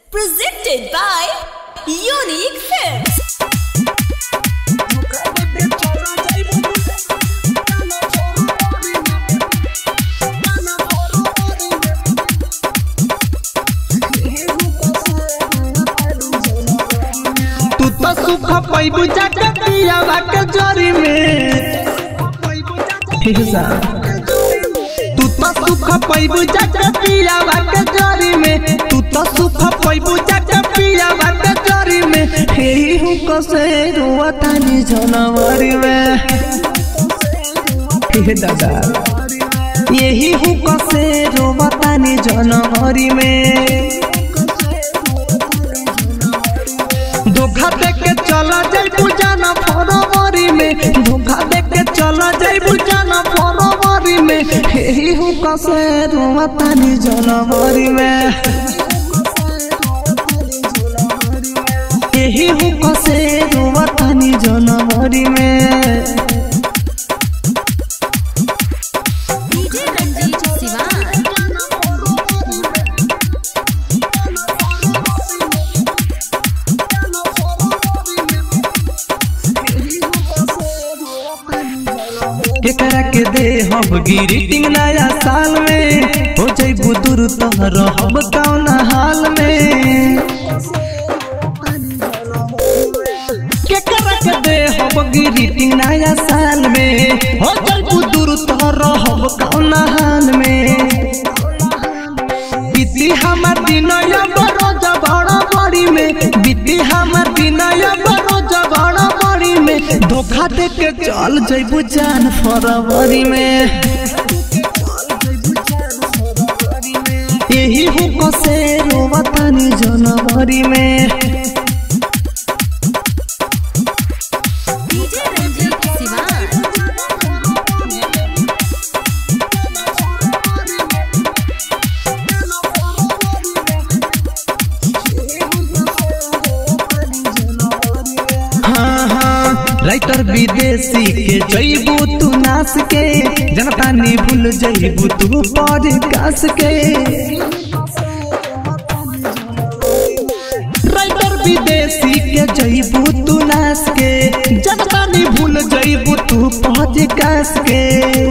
Presented by Unique Films. तू तो सुख पैबू जाके पियावा के जरी में हिस्सा तू तो सुख पैबू जाके पियावा के जरी में तू तो सुख पैबू जाके पियावा के जरी में हे हूँ कसे रुआतानी जनवरी में हे दादा यही हूँ कसे रोवतानी जनवरी में धोखा दे के चला जाइबू जाना फरवरी में धोखा दे के चला जाइबू जाना फरवरी में हे हूँ कसे रुआतानी जनवरी में यही हूँ कसे रुआतानी जनवरी में DJ Ranjit Siwan. केकरा के दे हम ग्रीटिंग नया साल में हो जइबू दूर तो रहब कौना हाल में केकरा के दे हम ग्रीटिंग नया साल में हो जइबू दूर तो रहब कौना हाल में बीती हमर दिन बरोज बड़ा बड़ी में बीती हमर दिन बरोज बड़ा बड़ी में धोखा दे के चल जइबू जान फरवरी में यही हुक से रोवतानी जनवरी में DJ Ranjit Siwan. हाँ हाँ राइटर विदेशी के जइबू तू नास के जनता नी भूल जइबू तू पॉडकास्ट के राइटर विदेशी के जइबू तू नास के जनता नी भूल जइबू तू पॉडकास्ट के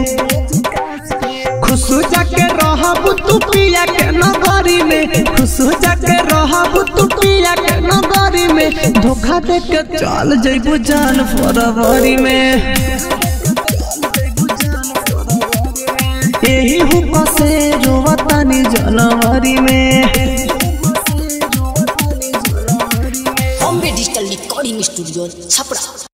खुश जाके रहब तू पिया के नगरी में खुश जाके रहब तू पिया के नगरी में धोखा दे के चल जइबू जान फरवरी में यही हुक से रोवतानी जनवरी में Bombay Digital Recording Studio, Chapra.